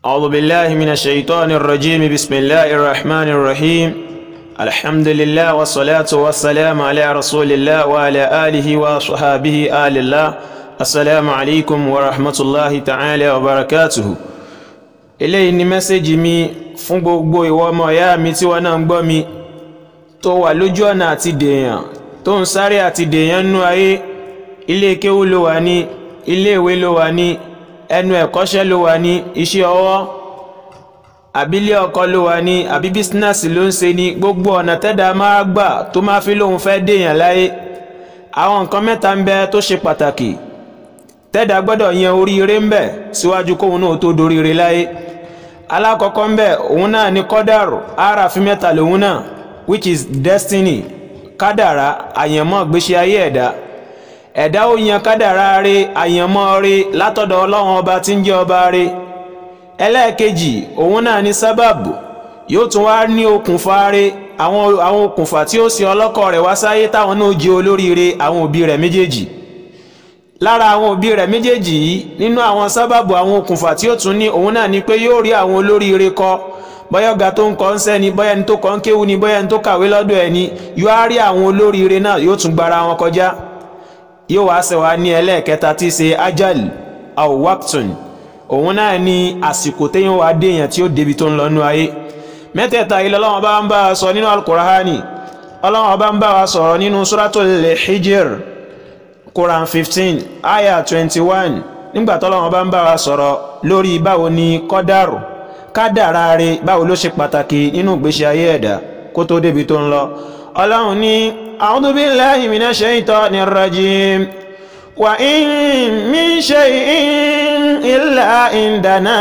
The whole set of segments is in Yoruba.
أعوذ بالله من الشيطان الرجيم بسم الله الرحمن الرحيم الحمد لله والصلاة والسلام على رسول الله وعلى آله وصحابه آل الله السلام عليكم ورحمة الله تعالى وبركاته eléyìí ni mẹ́sẹ̀gì mi fún gbogbo ìwọ ọmọ ìyá mi tí wọ́n náà ń gbọ́ mi tó wà lójú ọ̀nà àti dèèyàn tó ń sáré àti dèèyàn nú ayé ilé kéwú ló wà ní ilé ìwé ló wà ní ẹnu ẹ̀kọ́ṣẹ́ ló wà ní iṣẹ́ ọwọ́ àbílẹ̀ ọkọ ló wà ní àbí bísínẹ́sì ló ń ṣe ní gbogbo ọ̀nà tẹ́dà máa gbà tó máa fi lóun fẹ́ dèèyàn láyé àwọn nǹkan mẹ́ta ń bẹ tó ṣe pàtàkì tẹ́dà gbọ́dọ̀ yan oríire ń bẹ síwájú kóun náà tó doríire láyé alákọ̀ọ́kọ́ ń bẹ òun náà ní kọ́dàrú aráàfin mẹ́ta lòun náà which is destiny kádàrá àyànmọ́ gbéṣẹ́ ayé ẹ̀dá ẹ̀dá ó yan kádàrá rí àyànmọ́ rí látọ̀dọ̀ ọlọ́run ọba tí ń jẹ́ ọba rí ẹlẹ́ẹ̀kejì òun náà ní sábàbù yóò tún wá ní okùnfà rí àwọn àwọn okùnfà tí ó sì ọlọ́kọ̀ rẹ̀ wá sáyé táwọn náà jẹ́ olóríire àwọn òbí rẹ̀ méjèèjì lára àwọn òbí rẹ̀ méjèèjì yìí nínú àwọn sábàbù àwọn okùnfà tí ó tún ní òun náà ni pé yóò rí àwọn olóríire kọ́ bọ́yọ̀gá tó ń kọ́ ń sẹ́ni bọ́yá ẹni tó kọ́ ń kéwu ni bọ́yá ẹni tó kàwé lọ́dọ̀ ẹ̀ ni yóò á rí àwọn olóríire náà yóò tún gbára wọn kọjá yóò wá ṣe wá ní ẹlẹ́ẹ̀kẹta tí í ṣe ajal aw waqtun òun náà ni àsìkò téèyàn wá déèyàn tí ó débi tó ń lọ nú ayé mẹ́tẹ̀ẹ̀ta ilẹ̀ ọlọ́wọ́n bá ń bá wa sọ nínú alukurahani ọlọ́wọ́n bá ń bá wa sọ̀rọ̀ nínú suratul hijr quran fifteen ayah twenty one nígbà tọ́lọ́wọ́n bá ń bá wa sọ̀rọ̀ lórí báwo ni kọ́dàrú kádàrá rẹ̀ báwo ló ṣe pàtàkì nínú ìgbésí ayé ẹ̀dá kó tó débi tó ń lọ ọlọ́run ní a'udhu billahi minash shaitanir rajim wa in min shay'in illa indana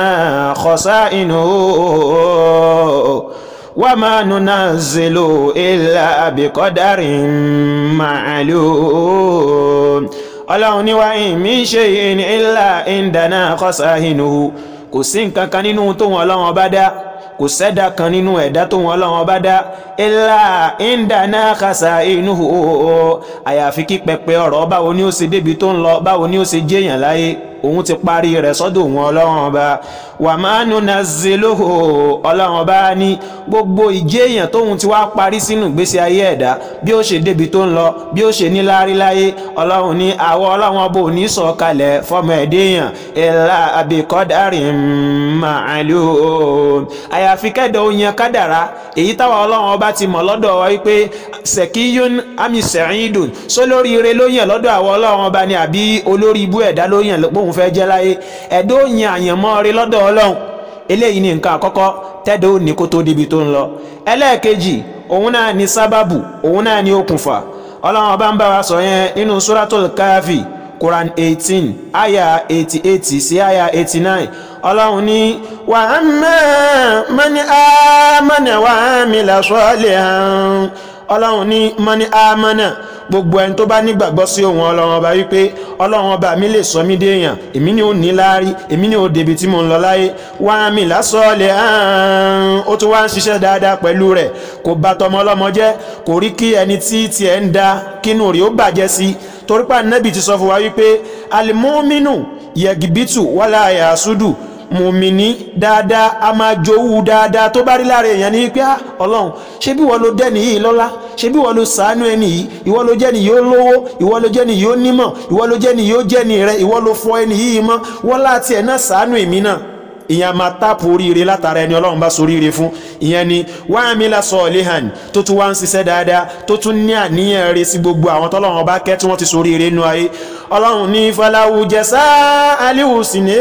khasa'inuhu wa ma nunazzilu illa biqadarin ma'lum ọlọ́run ní wa in min shay'in illa indana khasa'inuhu kò sí nǹkan kan nínú tó wọn ọlọ́run ọba dá kò sẹ́dá kan nínú ẹ̀dá tó wọn ọlọ́run ọba dá ilá ìdáná kàṣà inú àyàfi kí pẹpẹ ọ̀rọ̀ báwo ni ó ṣe débi tó ń lọ báwo ni ó ṣe jẹ́yàn láyé òun ti parí rẹ̀ sọ́dọ̀ òun ọlọ́run ọba wà máa nù náà zelóhò ọlọ́run ọba ní gbogbo ìjẹ́yàn tóun ti wá parí sínú ìgbésí ayé ẹ̀dá bí ó ṣe débi tó ń lọ bí ó ṣe ní láárí láyé ọlọ́run ní àwọ ọlọ́run ọba ò ní sọ kalẹ̀ fọmọ ẹ̀dẹ́yàn ìlà àbíkọ́dárì màálù àyàfi kẹ́dọ̀ oyin kádàrá èyí táwọn ọlọ́run ọba ti mọ̀ lọ́dọ̀ wa wípé sẹ̀kíyún àmì sẹ̀yìndùn sólórí ire ló yàn lọ́dọ̀ àwọn ọlọ́run ọba ni àbí olórí ibú ẹ̀dá ló yàn lóun fẹ́ jẹ́ láyé ẹ̀dọ́ òyìn àyànmọ́ rí lọ́dọ̀ ọlọ́run eléyìí ni nǹkan àkọ́kọ́ tẹ́dọ̀ ó ní kó tó débi tó ń lọ ẹlẹ́ẹ̀kejì òun náà ni sábàbù òun náà ni okùnfà ọlọ́run ọba ń bá wa sọ yẹn nínú suratul káfí Quran eighteen aya eighty eight sí aya eighty nine ọlọ́run ní wa amma man amana wa amila salihan ọlọ́run ní man amana gbogbo ẹni tó bá nígbàgbọ́ sí òun ọlọ́run ọba wípé ọlọ́run ọba mi lè sọ mí déèyàn èmi ni ó ní láárí èmi ni ó débi tí mo ń lọ láyé wá mi lásọ̀ọ́lẹ̀ hàn ó tún wá ń ṣiṣẹ́ dáadáa pẹ̀lú rẹ̀ kò bà tọmọ ọlọ́mọ jẹ́ kò rí kí ẹni tí tiẹ̀ ń da kínú rí ó bàjẹ́ sí torípa nẹ́bì ti sọ fún wa wípé alimọ́mínú yẹ̀gìbìtù wàlá àyàsúdù mùmìní dáadáa a máa jowú dáadáa tó bá rí lára èèyàn ní pé ọlọ́run ṣé bí wọ́n ló dẹ́ni yìí lọ́lá ṣé bí wọ́n ló sàánú ẹni yìí ìwọ ló jẹ́ni yìí ó lówó ìwọ ló jẹ́ni yìí ó nímọ̀ ìwọ ló jẹ́ni yìí ó jẹ́ni rẹ ìwọ ló fọ ẹni yìí mọ́ wọ́n láti ẹ̀ náà sàánú èmi náà ìyẹn máa táàpù oríire látara ẹni ọlọ́run bá soríire fún ìyẹn ni wàhámílà sọ̀ọ́lẹ́hàn tó tún wá ń ṣiṣẹ́ dáadáa tó tún ní àníyàn rẹ̀ sí gbogbo àwọn tọ́lọ́run ọba kẹ́ tí wọ́n ti soríire nú ayé ọlọ́run ní faláwo jẹ́sà aliwusi ní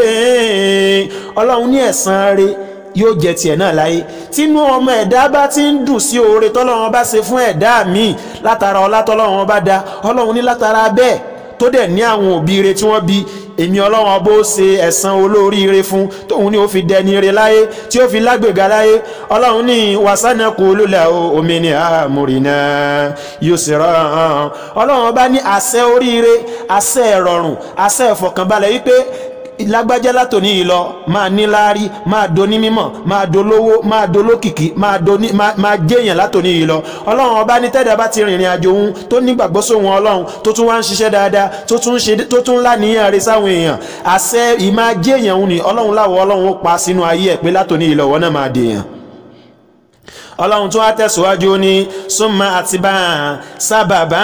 ọlọ́run ní ẹ̀san rẹ̀ yóò jẹ tiẹ̀ náà láyé tínú ọmọ ẹ̀dá bá ti ń dùn sí oore tọ́lọ́run bá ṣe fún ẹ̀dá míì látara ọlá tọ́lọ́run bá dá ọlọ́run ní látara bẹ́ẹ̀ tó dẹ̀ ní àwọn òbí rẹ̀ tí wọ́n bí èmi ọlọ́run ọbó ṣe ẹ̀san olóríire fún tóun ní ó fi dẹni ire láyé tí ó fi lágbèga láyé ọlọ́run ní wàsánà kò lólà omi ní àmúrìnà yóò sì rán ọlọ́run ọba ní àṣẹ oríire àṣẹ ìrọ̀rùn àṣẹ ìfọ̀kànbalẹ̀ wípé lágbájá látòní yìí lọ máa níláárí máa doni mímọ̀ máa dolówó máa dolókìkí máa doni máa jẹ́yàn látòní yìí lọ ọlọ́run ọba ní tẹ́dà bá ti rìnrìn àjò òun tó nígbàgbọ́ sóhun ọlọ́run tó tún wá ń ṣiṣẹ́ dáadáa tó tún ṣe tó tún láníyàn rẹ̀ sáwọn èèyàn àṣẹ ìmáa jẹ́yàn òun ni ọlọ́run láwọ̀ ọlọ́run ó pa sínú ayé ẹ̀ pé látòní yìí lọ wọ́n náà máa dèèyàn ọlọ́run tó wá tẹ̀síwájú ní súnmọ́ àti bá sábàbá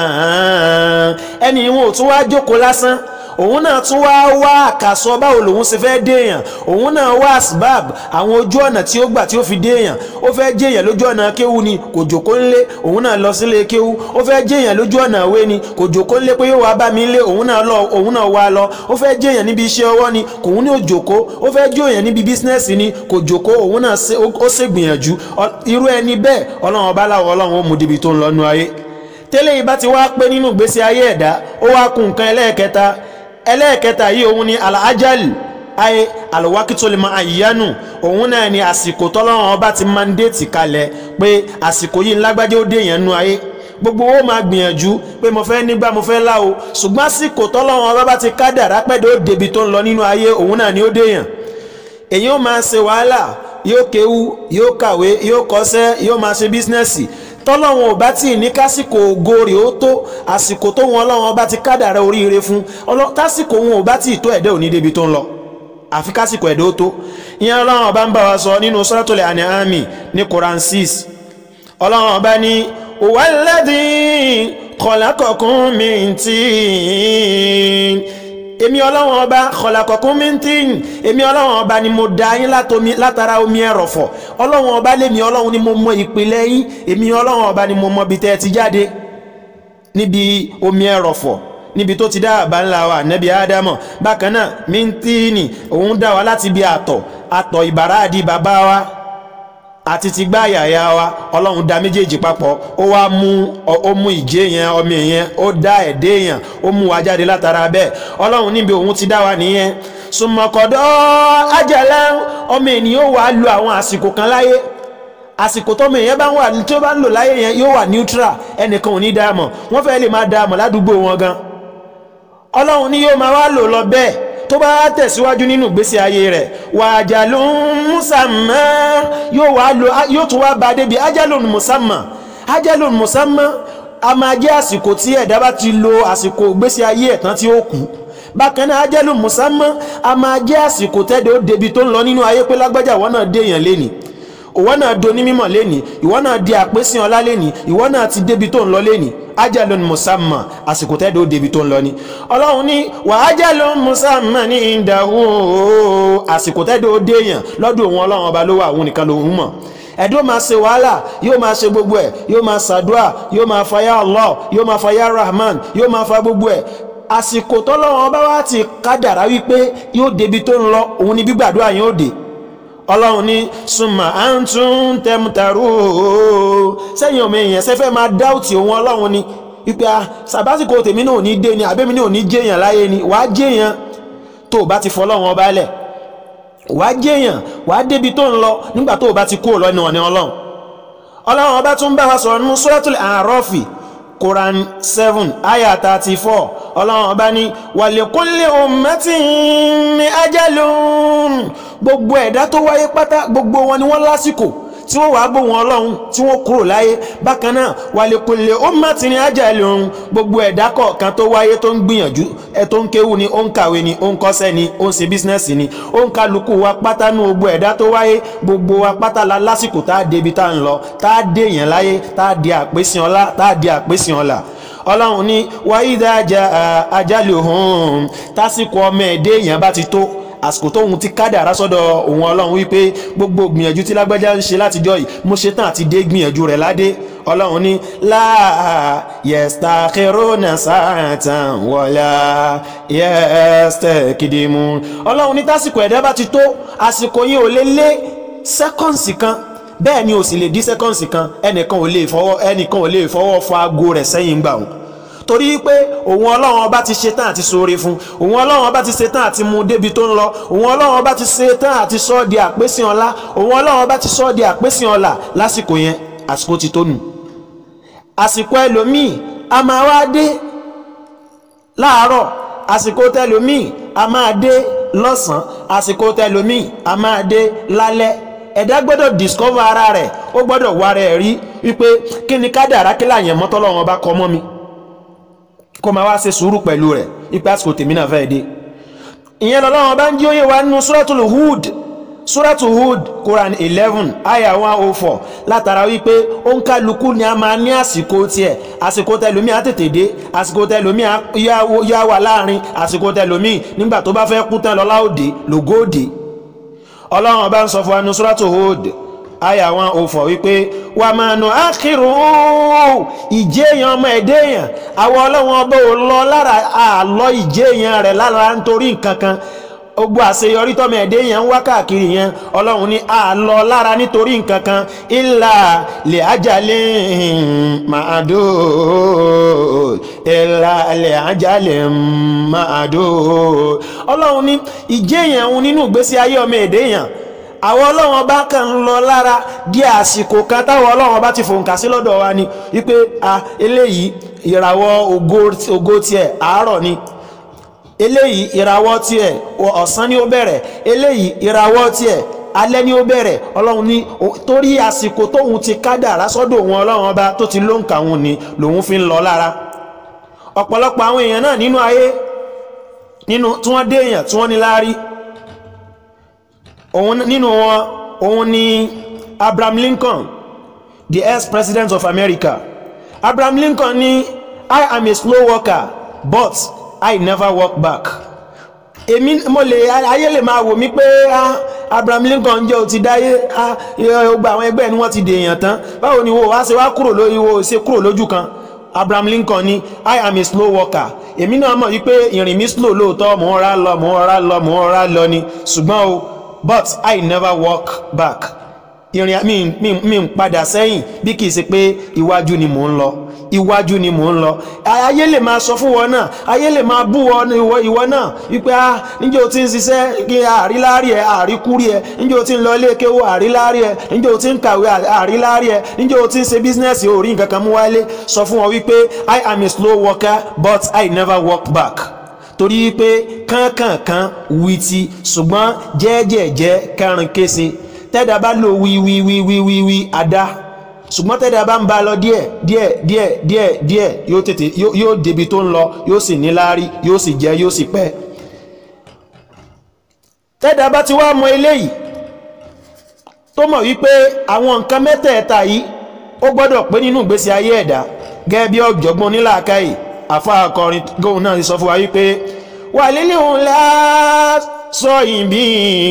ẹni wọn ò tún wá jókòó lásán òun náà tún wá wá àkàsọ báwo lòun ṣe fẹ́ déèyàn òun náà wá asbab àwọn ojú ọ̀nà tí ó gbà tí ó fi déèyàn ó fẹ́ jẹ́yàn lójú ọ̀nà kéwu ni kò jòkó ńlé òun náà lọ sílé kéwu ó fẹ́ jẹ́yàn lójú ọ̀nà àwé ni kò jòkó ńlé pé yóò wá bá mi ńlé òun náà lọ òun náà wá lọ ó fẹ́ jẹ́yàn níbi iṣẹ́ ọwọ́ ni kòun ní òjòkó ó fẹ́ jẹ́yàn níbi bísínẹ́sì ni kò jòkó òun náà ó ṣègbìyànjú irú ẹni bẹ́ẹ̀ ọlọ́run ọba láwọ ọlọ́run ó mú dibi tó ń lọ́nu ayé tẹ́lẹ̀ yìí bá ti wá pé nínú ìgbésí ayé ẹ̀dá ó wá kún nǹkan ẹlẹ́ẹ̀kẹta ẹlẹ́ẹ̀kẹta yìí òun ni alajal ayé alwakitolima ayanu òun náà ni àsìkò tọ́lọ́run ọba ti mandate kalẹ̀ pé àsìkò yìí ńlágbájá ó déèyàn nú ayé gbogbo owó máa gbìyànjú pé mo fẹ́ nígbà mo fẹ́ láwo ṣùgbọ́n àsìkò tọ́lọ́run ọba bá ti kádàrá pẹ́ẹ́dẹ́ ó débi tó ń lọ nínú ayé òun náà ni ó déèyàn èyí ó máa ṣe wàhálà yóò kéwú yóò kàwé yóò kọ́ṣẹ́ yóò máa ṣe bísínẹ́sì tọ́lọ́wọ́n ò bá tí ì ní kásìkò ògo rẹ̀ ó tó àsìkò tó wọn ọlọ́wọ́n bá ti kádàrá oríire fún tásìkò wọn ò bá tí ì tó ẹ̀dẹ́ òní débi tó ń lọ àfi kásìkò ẹ̀dẹ́ ó tó ìyẹn ọlọ́wọ́n bá ń bá wa sọ nínú Suratul An'am ní Quran 6 ọlọ́wọ́n bá ní walladhi khalaqakum min tin èmi ọlọ́wọ́n ọba khalaqakum min tin èmi ọlọ́wọ́n ọba ni mo dá yín látara omi ẹ̀rọ̀fọ̀ ọlọ́wọ́n ọba lèmi ọlọ́wọ́n ni mo mọ ìpìlẹ̀ yín èmi ọlọ́wọ́n ọba ni mo mọ ibi tẹ́ ẹ ti jáde níbi omi ẹ̀rọ̀fọ̀ níbi tó ti dá àbá ńlá wa nẹ́bí ádámọ̀ bákan náà min tini òun dá wa láti bí àtọ̀ àtọ̀ ìbàràdì bàbá wa àti ti gbá yàyà wa ọlọ́run dá méjèèjì papọ̀ ó wá mú ó mú ìjé yẹn ọmọ yẹn ó dá ẹ̀dẹ́ yẹn ó mú wa jáde látara bẹ́ẹ̀ ọlọ́run níbi òun ti dá wa nìyẹn sùmọ̀kọ̀dọ́ ajẹ́lẹ́ ọmọ ènìyàn wà á lo àwọn àsìkò kan láyé àsìkò tọ́mọ èèyàn bá ń wà tí ó bá ń lò láyé yẹn yóò wà neutral ẹnìkan ò ní dáàmọ̀ wọ́n fẹ́ lè máa dáàmọ̀ ládùúgbò wọn gan ọlọ́run ni yóò máa wá lò lọ bẹ́ẹ̀ tó bá tẹ̀síwájú nínú ìgbésí ayé rẹ̀ wà ajalun musamma yóò wá lò yóò tún wá bá débi ajalun musamma ajalun musamma a máa jẹ́ àsìkò tí ẹ̀dá bá ti lo àsìkò ìgbésí ayé ẹ̀ tán tí ó kú bákan náà ajalun musamma a máa jẹ́ àsìkò tẹ́dẹ̀ ó débi tó ń lọ nínú ayé pé lágbájá wọn náà dé èèyàn lénìí ìwọ náà do ní mímọ̀ lénìí ìwọ náà di àpésìn ọlá lénìí ìwọ náà ti débi tó ń lọ lénìí ajalun musamma àsìkò tẹ́dọ̀ débi tó ń lọ ni ọlọ́run ní wà ajalun musamma ní ìdáhù àsìkò tẹ́dọ̀ déyàn lọ́dọ̀ òun ọlọ́run ọba ló wà òun nìkan lòun mọ̀ ẹ̀dọ́ máa ṣe wàhálà yóò máa ṣe gbogbo ẹ̀ yóò máa ṣàdúà yóò máa fa ya Allah yóò máa fa ya Rahman yóò máa fa gbogbo ẹ̀ àsìkò tọ́lọ́run ọba wa ti kádàrá wípé yóò débi tó ń lọ òun ni gbígbàdúrà yóò dé ọlọ́run ní súnmọ́ à ń tún tẹmùtàrú sẹ́yìn ọmọ èèyàn sẹ́fẹ́ máa dáùtì òun ọlọ́run ni wípé a sàbásìkò tèmi náà ò ní dé ni àbẹ́mi náà ò ní jẹ́yàn láyé ni wàá jẹ́yàn tó o bá ti fọlọ́run ọba lẹ̀ wàá jẹ́yàn wàá débi tó ń lọ nígbà tó o bá ti kúrò lọ́nà ọ̀nà ọlọ́run ọlọ́run ọba tún bá wa sọ̀rọ̀ nínú suratul A'rafi Quran seven ayah thirty four ọlọ́run ọba ní wàlẹ́kúnlé ummatin ajalun gbogbo ẹ̀dá tó wáyé pátá gbogbo wọn ni wọ́n lásìkò tí wọ́n wàá gbóhùn ọlọ́run tí wọ́n kúrò láyé bákan náà wàlẹ́kúnlé ummatin ajalun gbogbo ẹ̀dá kọ̀ọ̀kan tó wáyé tó ń gbìyànjú ẹ̀ tó ń kéwù ni ó ń kàwé ni ó ń kọ́ṣẹ́ ni ó ń ṣe bísínẹ́sì ni ó ń kálukú wa pátá nú gbogbo ẹ̀dá tó wáyé gbogbo wa pátá la lásìkò tá a débi tá a ń lọ tá a dé yẹn láyé tá a di àpésìn ọlá tá a di àpésìn ọlà ọlọ́run ní wáyídá ajaluhum tásìkò ọmọ ẹ̀dẹ́ èèyàn bá ti tó àsìkò tóun ti kádàrá sọ́dọ̀ òun ọlọ́run wípé gbogbo gbìyànjú tí lágbájá ń ṣe látijọ́ yìí mo ṣe tán àti dé gbìyànjú rẹ̀ ládé ọlọ́run ní láà yastakhiruna sa'atan wala yastakidimun ọlọ́run ní tásìkò ẹ̀dá bá ti tó àsìkò yìí ò lè lé sẹ́kọ̀ǹsì kan bẹ́ẹ̀ ni ò sì lè dí sẹ́kọ̀ǹsì kan ẹnìkan ò lè fọwọ́ ẹnìkan ò lè fọwọ́ fọ aago rẹ̀ sẹ́yìn gbà wọn torí pé òun ọlọ́run ọba ti ṣetán àti ṣoore fún òun ọlọ́run ọba ti ṣetán àti mú débi tó ń lọ òun ọlọ́run ọba ti ṣetán àti sọ ọ́ di àpésìn ọlá òun ọlọ́run ọba ti sọ ọ́ di àpésìn ọlá lásìkò yẹn àsìkò ti tó nù àsìkò ẹlòmíì a máa wá dé láàárọ̀ àsìkò tẹlòmíì a máa dé lọ́sàn-án àsìkò tẹlomi a máa dé lálẹ́ ẹ̀dá gbọ́dọ̀ discover ara rẹ̀ ó gbọ́dọ̀ wá rẹ̀ rí wípé kí ni kádàrá kí láyẹn mọ́tọ́lọ́wọ́n bá kọ́ mọ́ mi kó máa wá ṣe sùúrù pẹ̀lú rẹ̀ wípé àsìkò tèmi náà fẹ́ dé ìyẹn lọ́lọ́wọ́n bá ń jí òye wa nínú suratul Hud suratul Hud Quran eleven aya one oh four látara wípé ó ń kálukú ni a máa ní àsìkò tiẹ̀ àsìkò tẹlomi á tètè dé àsìkò tẹlomi á yá wà láàrin àsìkò tẹlomi nígbà tó bá fẹ́ kú tán lọ́lá òde lògó òde ọlọ́run ọba ń sọ fún wa ní suratul Hud aya wọn ò fọ̀ wípé wà máa nù ákìrù ìjéèyàn ọmọ ẹ̀dẹ́yàn àwọn ọlọ́run ọba ò lọ lára àlọ́ ìjéèyàn rẹ̀ lára nítorí nǹkan kan gbogbo àṣeyọrí tọ́mọ ẹ̀dẹ́yàn ń wá káàkiri yẹn ọlọ́run ní àlọ́ lára nítorí nǹkan kan ìlà lè ajalè màdó ìlà lè ajalè màdó ọlọ́run ní ìjéèyàn òun nínú ìgbésí ayé ọmọ ẹ̀dẹ́yàn àwọn ọlọ́run ọba kan ń lọ lára di àsìkò kan táwọn ọlọ́run ọba ti fòǹkà sí lọ́dọ̀ wa ni wípé a eléyìí ìràwọ̀ ògo tiẹ̀ àárọ̀ ni eléyìí ìràwọ̀ tiẹ̀ ọ̀sán ni ó bẹ̀rẹ̀ eléyìí ìràwọ̀ tiẹ̀ alẹ́ ni ó bẹ̀rẹ̀ ọlọ́run ní torí àsìkò tóun ti kádàrá sọ́dọ̀ òun ọlọ́run ọba tó ti lóǹkà òun ni lòun fi ń lọ lára ọ̀pọ̀lọpọ̀ àwọn èèyàn náà nínú ayé nínú tí wọ́n dé èèyàn tí wọ́n ní láárí òun nínú wọn òun ni Abraham Lincoln the ex-president of America Abraham Lincoln ní I am a slow worker but I never walk back èmi mo lè ayé lè máa wò mí pé Abraham Lincoln jẹ́ o ti dáyé gba àwọn ẹgbẹ́ ni wọ́n ti dèèyàn tán báwo ni wo wá ṣe wá kúrò lórí wo ṣe kúrò lójú kan Abraham Lincoln ní I am a slow worker èmi náà mọ̀ wípé ìrìn mi slow lóòótọ́ mò ń rà lọ mò ń rà lọ mò ń rà lọ ni ṣùgbọ́n o but I never walk back ìrìn mi mi mi ń padà sẹ́yìn bí kìí ṣe pé iwájú ni mò ń lọ iwájú ni mò ń lọ ayé lè máa sọ fún wọn náà ayé lè máa bú wọn ìwọ ìwọ náà wípé ah níjẹ́ o ti ń ṣiṣẹ́ kí àríláàrí ẹ àríkúrí ẹ níjẹ́ o ti ń lọ ilé kéwò àríláàrí ẹ níjẹ́ o ti ń kàwé àríláàrí ẹ níjẹ́ o ti ń ṣe bísínẹ́sì orí nǹkan kan mú wálé sọ fún wọn wípé I am a slow worker but I never walk back torí pé kánkànkan wìtì ṣùgbọ́n jẹ́ẹ́jẹ́ẹ́jẹ́ kẹrin kése tẹ́dà bá lò wíwíwíwíwí àdá ṣùgbọ́n tẹ́dà bá ń bá lọ díẹ̀ díẹ̀ díẹ̀ díẹ̀ díẹ̀ yóò tètè yóò débi tó ń lọ yóò sì níláárí yóò sì jẹ́ yóò sì pẹ́ tẹ́dà bá ti wá mọ eléyìí tó mọ̀ wípé àwọn nǹkan mẹ́tẹ̀ẹ̀ta yìí ó gbọ́dọ̀ pé nínú ìgbésí ayé ẹ̀dá gẹ́gẹ́ bí ọ̀jọ̀gbọ́n onílàákàyè àfa akọrin góun náà sọ fún wa wípé wà lílé òun láà sọ ìbí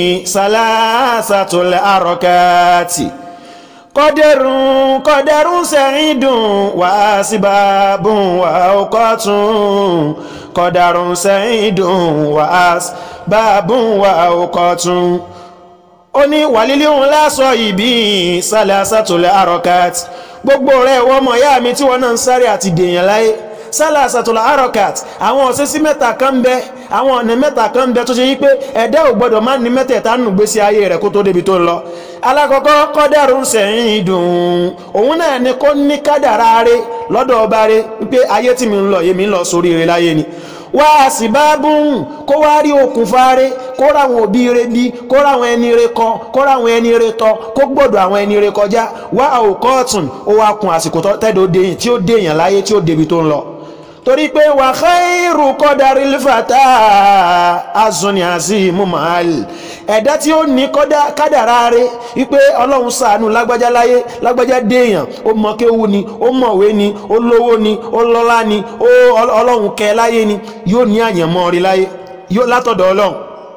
sàlásàtòlẹ̀ àrọ̀kàtì kọ́dẹ̀rún kọ́dẹ̀rún sẹ́yìn dùn wá síbábùn wá ọkọ̀ tún kọ́dẹ̀rún sẹ́yìn dùn wá síbábùn wá ọkọ̀ tún ó ní wàlílé òun lásọ ìbí sàlásàtòlẹ̀ àrọ̀kàtì gbogbo rẹ̀ wọ́n mọ̀ yá mi tí wọ́n náà ń sáré àti dèèyàn láyé sálà àsàtòlà arokat àwọn ọ̀sẹ́sí mẹ́ta kan bẹ àwọn ọ̀nà mẹ́ta kan bẹ tó ṣe yí pé ẹ̀dá ò gbọ́dọ̀ má ní mẹ́tẹ̀ẹ̀ta nù gbésí ayé rẹ̀ kó tó débi tó ń lọ alákọ̀ọ́kọ́ kọ́dàrú sẹ́yìn dùn òun náà ni kó ní kádàrá rẹ̀ lọ́dọ̀ ọba rẹ̀ wípé ayé tí mi ń lọ yèmí ń lọ sórí rẹ̀ láyé ni wá sí bá bùn kó wá rí okùnfà rẹ̀ kó ráwọn òbí rẹ̀ bí kó ráwọn ẹni rẹ̀ kọ kó ráwọn ẹni rẹ̀ tọ kó gbọ́dọ̀ àwọn ẹni rẹ̀ kọjá wá òkọ́ ọ̀tún ó wá kun àsìkò tẹ́dọ̀ déyìn tí ó déyàn láyé tí ó débi tó ń lọ torí pé wà khairu kọ́dárí lífàtà azuni azimu mahal ẹ̀dá tí ó ní kádàrá rẹ̀ wípé ọlọ́run ṣàánú lágbájá láyé lágbájá déèyàn ó mọ kéwú ni ó mọ̀wé ni ó lówó ni ó lọ́lá ni ọlọ́run kẹ láyé ni yóò ní àyànmọ́ rí láyé yóò látọ̀dọ̀ ọlọ́run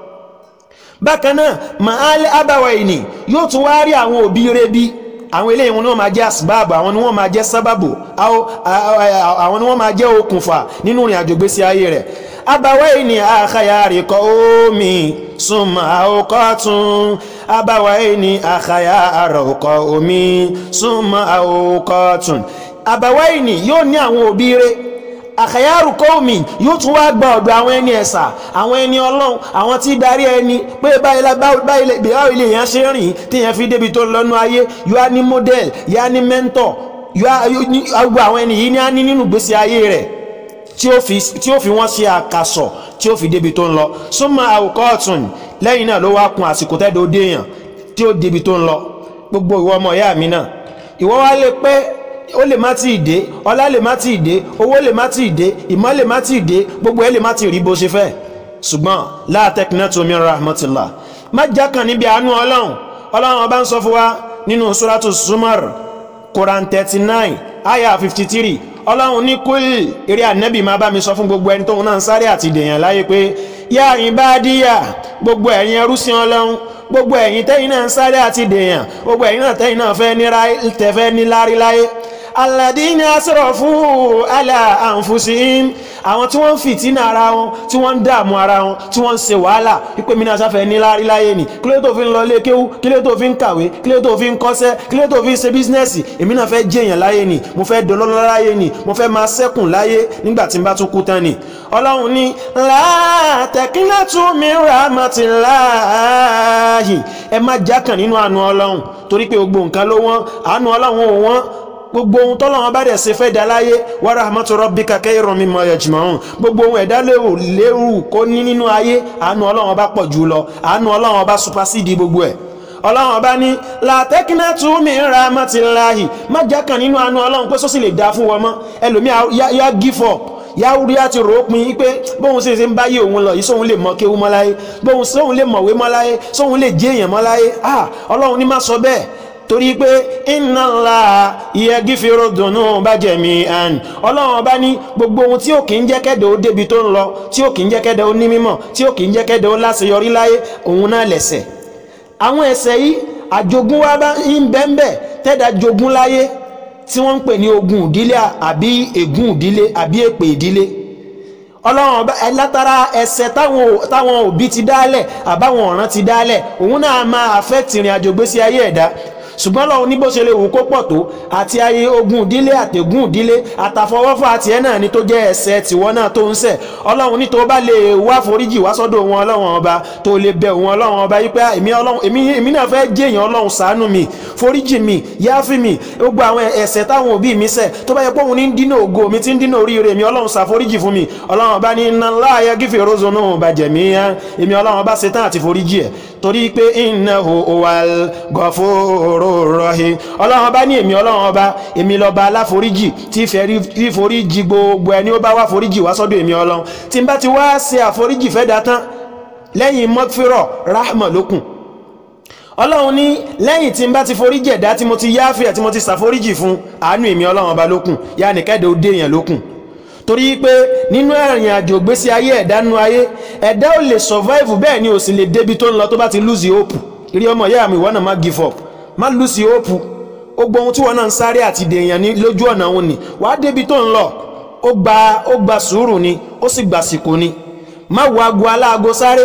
bákan náà mahal abawaini yóò tún wá rí àwọn òbí rẹ̀ bí àwọn eléyìí wọn ni wọ́n máa jẹ́ asibáàbù àwọn ni wọ́n máa jẹ́ sábàbù àwọn ni wọ́n máa jẹ́ okùnfà nínú ìrìn àjò gbésí ayé rẹ̀ abawayi ni àkàyàrí kọ omi súnmọ́ àwòkọ́ tún abawayi ni àkàyàrọ̀ kọ omi súnmọ́ àwòkọ́ tún abawayi ni yóò ní àwọn òbí rẹ̀ àkàyàrù kọ́ọ̀mì yóò tún wá gba ọ̀dọ̀ àwọn ẹni ẹ̀sà àwọn ẹni ọlọ́run àwọn tí darí ẹni pé báyìí lè yàn ṣe rìn tí yẹn fi débi tó lọ́nu ayé yóò á ní model yóò á ní mentor yóò á gbọ́ àwọn ẹni yìí ní á ní nínú gbèsè ayé rẹ̀ tí ó fi tí ó fi wọ́n ṣe àkàsọ̀ tí ó fi débi tó ń lọ súnmọ́ àwòkọ́ọ̀tún lẹ́yìn náà ló wá kun àsìkò tẹ́dọ̀ déèyàn tí ó débi tó ń lọ gbogbo ìwọ ọmọ ìyá mi náà ìwọ wá lè pẹ́ ó lè má tí ì dé ọlá lè má tí ì dé owó lè má tí ì dé ìmọ̀ lè má tí ì dé gbogbo ẹ̀ lè má tí ì rí bó ṣe fẹ́ ṣùgbọ́n la taqnatu min rahmatillah má jákàn níbi àánú ọlọ́run ọlọ́run ọba ń sọ fún wa nínú suratu Zumar Quran thirty nine ayah fifty three ọlọ́run ní kúlì eré ànábì máa bá mi sọ fún gbogbo ẹni tóun náà ń sáré àti dèèyàn láyé pé yá ìbádíyà gbogbo ẹ̀yin ẹrúsìn ọlọ́run gbogbo ẹ̀yin tẹ́yin náà ń sáré àti dèèyàn gbogbo ẹ̀yin náà tẹ́yin náà fẹ́ ní lárí láyé aládìní asrafu ala anfusihim àwọn tí wọ́n ń fìtínà ara wọn tí wọ́n ń dààmú ara wọn tí wọ́n ń ṣe wàhálà wípé mi náà sáfẹ́ ní lárí láyé ni kí ló tó fi ń lọ ilé kéwú kí ló tó fi ń kàwé kí ló tó fi ń kọ́ṣẹ́ kí ló tó fi ń ṣe bísínẹ́sì èmi náà fẹ́ jẹ́yàn láyé ni mo fẹ́ dolọ́lọ́ láyé ni mo fẹ́ máa ṣẹ́kùn láyé nígbà tí n bá tún kú tán ni ọlọ́run ní látẹ̀kínlẹ́tù mi rahmatillahi ẹ má jákàn nínú àánú ọlọ́run torí pé gbogbo nǹkan ló wọ́n àánú ọlọ́run ò wọ́n gbogbo ohun tọ́lọ́wọ́n bá dẹ̀ ṣe fẹ́ dá láyé wa rahmatu rabbika khayrun mimma yajma'un gbogbo ohun ẹ̀dá lérò lérò kó ní nínú ayé àánú ọlọ́wọ́n bá pọ̀ jù lọ àánú ọlọ́wọ́n bá supasídìí gbogbo ẹ̀ ọlọ́wọ́n bá ní látẹ́kínẹ́tù min rahmatillahi má jákàn nínú àánú ọlọ́run pé sọ́sì lè dá fún wọn mọ́ ẹlòmíà yá give up yáwúrí àti ròópin pé bóun ṣe ṣe ń báyé òun lọ yìí sóun lè mọ kéwú mọ́ láyé bóun sóun lè mọ̀wé mọ́ láyé sóun lè jẹ́ èèyàn mọ́ láyé ah ọlọ́run ní má sọ bẹ́ẹ̀ torí pé inna Allah yaghfiru dhunuba jami'an ọlọ́run ọba ní gbogbo ohun tí ó kì í jẹ́ kẹ́dẹ̀ ó débi tó ń lọ tí ó kì í jẹ́ kẹ́dẹ̀ ó ní mímọ̀ tí ó kì í jẹ́ kẹ́dẹ̀ ó láṣeyọrí láyé òun náà lẹ̀ṣẹ̀ àwọn ẹ̀ṣẹ̀ yìí àjogún wa bá ń bẹ́ńbẹ́ tẹ́dà jogún láyé tí wọ́n ń pè ní ogun ìdílé àbí ègún ìdílé àbí èpè ìdílé ọlọ́run ọba látara ẹ̀ṣẹ̀ táwọn òbí ti dálẹ̀ àbáwọn ọ̀ràn ti dálẹ̀ òun náà máa affect ìrìn àjò gbésí ayé ẹ̀dá ṣùgbọ́n lọ́wọ́ ní bó ṣe lè wù kó pọ̀ tó àti ayé ogun ìdílé àtẹ̀gùn ìdílé àtàfọwọ́fọ́ àti ẹ̀ náà ni tó jẹ́ ẹ̀ṣẹ̀ tìwọ́ náà tó ń ṣẹ̀ ọlọ́run ní tó bá lè wá foríjì wá sọ́dọ̀ wọn ọlọ́run ọba tó lè bẹ̀ wọn ọlọ́run ọba yìí pé èmi náà fẹ́ jẹ́yàn ọlọ́run ṣàánú mi foríjì mi yááfì mi gbogbo àwọn ẹ̀ṣẹ̀ táwọn òbí mi ṣẹ̀ tó bá yẹ pé òun ní dínà ògo mi ti ń dínà oríire mi ọlọ́run ṣàforíjì fún mi ọlọ́run ọba ní iná láàyè gífì rozo náà bàjẹ́ mi yá èmi ọlọ́run ọba ṣetán àti foríjì ẹ̀ torí pé innahu huwal ghafurur rahim ọlọ́run ọba ní èmi ọlọ́run ọba èmi lọ́ba aláforíjì tí fẹ́ foríjì gbogbo ẹni ó bá wá foríjì wá sọ́dọ̀ èmi ọlọ́run tí n bá ti wá ṣe àforíjì fẹ́ dá tán lẹ́yìn mọ́fírọ̀ rahma lókun ọlọ́run ní lẹ́yìn tí n bá ti foríjì ẹ̀dá tí mo ti yáfẹ́ tí mo ti ṣàforíjì fún àánú èmi ọlọ́run ọba lókun yá nìkẹ́dẹ̀ ó dé èèyàn lókun torí pé nínú ẹ̀rìn àjò gbésí ayé ẹ̀dá nú ayé ẹ̀dá ò lè survive bẹ́ẹ̀ ni ò sì lè débi tó ń lọ tó bá ti lose hope ìrí ọmọ ìyá mi ìwọ náà má give up má lose hope ó gbọ́ ohun tí wọ́n náà ń sáré àti dèèyàn ní lójú ọ̀nà òun ni wàá débi tó ń lọ ó gba ó gba sùúrù ni ó sì gba sìkò ni má wo aago aláago sáré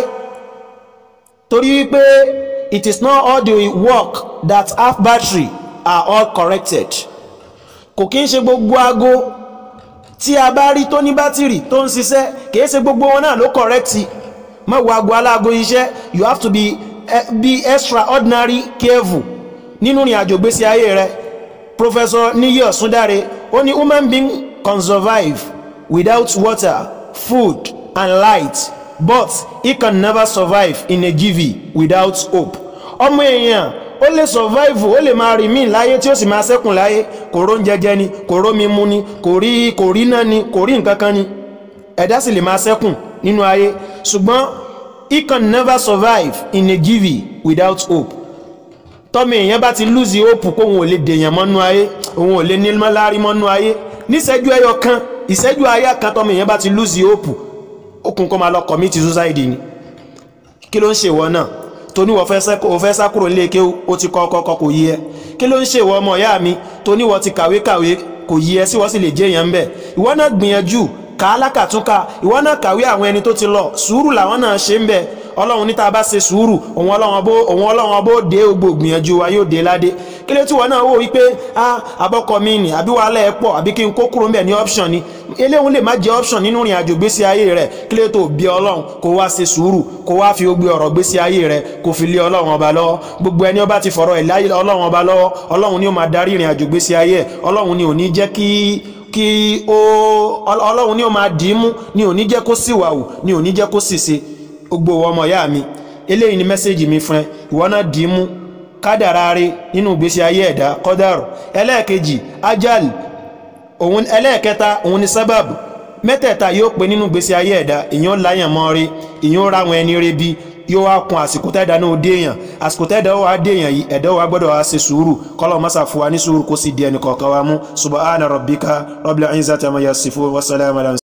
torí wípé it is not all the work that have battery are all corrected kò kí ń ṣe gbogbo aago tí a bá rí tó ní bátìrì tó ń ṣiṣẹ́ kìí ṣe gbogbo wọn náà ló kọ̀rẹ́kìtì má wo aago aláago iṣẹ́ you have to be, uh, be extraordinary careful nínú ìrìn àjò gbésí ayé rẹ professor niyi osundare ó ní human being can survive without water food and light but he can never survive in a GV without hope ọmọ èèyàn ó lè survive ó lè máa rìn míì láyé tí ó sì máa ṣẹ́kùn láyé kò ró ń jẹjẹ ni kò ró mi mu ni kò rí kò rí náà ni kò rí nǹkan kan ni ẹ̀dá sì lè máa ṣẹ́kùn nínú ayé ṣùgbọ́n he can never survive in a GV without hope tọ́mọ èèyàn bá ti lose hope kó òun ò lè dèèyàn mọ́nú ayé òun ò lè ní lárí mọ́nú ayé níṣẹ́jú ẹyọ kan ìṣẹ́jú ayé kan tọ́mọ èèyàn bá ti lose hope ó kún kó máa lọ commit suicide ni kí ló ń ṣe ìwọ náà tóní wọ́n fẹ́ sá kúrò nílé ké ó ti kọ́ kọ́kọ́ kò yí ẹ kí ló ń ṣe ìwọ ọmọ ìyá mi tóní wọ́n ti kàwé kàwé kò yí ẹ sí wọ́n sì lè jẹ́ èèyàn ń bẹ̀ ìwọ náà gbìyànjú kà á lákàtúnkà ìwọ náà kàwé àwọn ẹni tó ti lọ sùúrù làwọn náà ṣe ń bẹ̀ ọlọ́run níta bá ṣe sùúrù òun ọlọ́run bó òun ọlọ́run bó dé gbogbo gbìyànjú wa yóò dé ládé kí ló tí wọn náà wò wípé ah abọ́kọ mi nì àbí wàhálà ẹ̀ pọ̀ àbí kí n kó kúrò ń bẹ̀ ní option ni eléhùn lè má jẹ́ option nínú ìrìn àjò gbésí ayé rẹ̀ kí ló tó bí ọlọ́run kó wá ṣe sùúrù kó wá fi ogbe ọ̀rọ̀ gbésí ayé rẹ̀ kó fi lé ọlọ́run ọba lọ́wọ́ gbogbo ẹni ọba ti fọ̀rọ̀ ẹ̀ láyé ọlọ́run ọba lọ́wọ́ ọlọ́run ni ó máa darí ìrìn àjò gbésí ayé ẹ̀ ọlọ́run ni ò ní jẹ́ kí kí ó ọlọ́run ní ó máa dì í mú ní ò ní jẹ́ kó síwàwù ní ò ní jẹ́ kó ṣìṣe gbogbo ọmọ ìyá mi eléyìí ni mẹ́sẹ̀gì mi fún ẹ ìwọ náà dì í mú kádàrá rí nínú ìgbésí ayé ẹ̀dá kọ́dàrú ẹlẹ́ẹ̀kejì ajal òun ẹlẹ́ẹ̀kẹta òun ni sábàbù mẹ́tẹ̀ẹ̀ta yóò pé nínú ìgbésí ayé ẹ̀dá ìyẹn láyàn mọ́ rí ìyẹn ra àwọn ẹni rí bí yóò wá kun àsìkò tẹ́ẹ̀dá náà déèyàn àsìkò tẹ́ẹ̀dá wà déèyàn yìí ẹ̀dá wa gbọ́dọ̀ wá ṣe sùúrù kọ́lọ̀ mọ́sà fún wa ní sùúrù kó sì di ẹnì kọ̀ọ̀kan wa mú subhana rabbika rabbil izzati amma yasifun wa salamun ala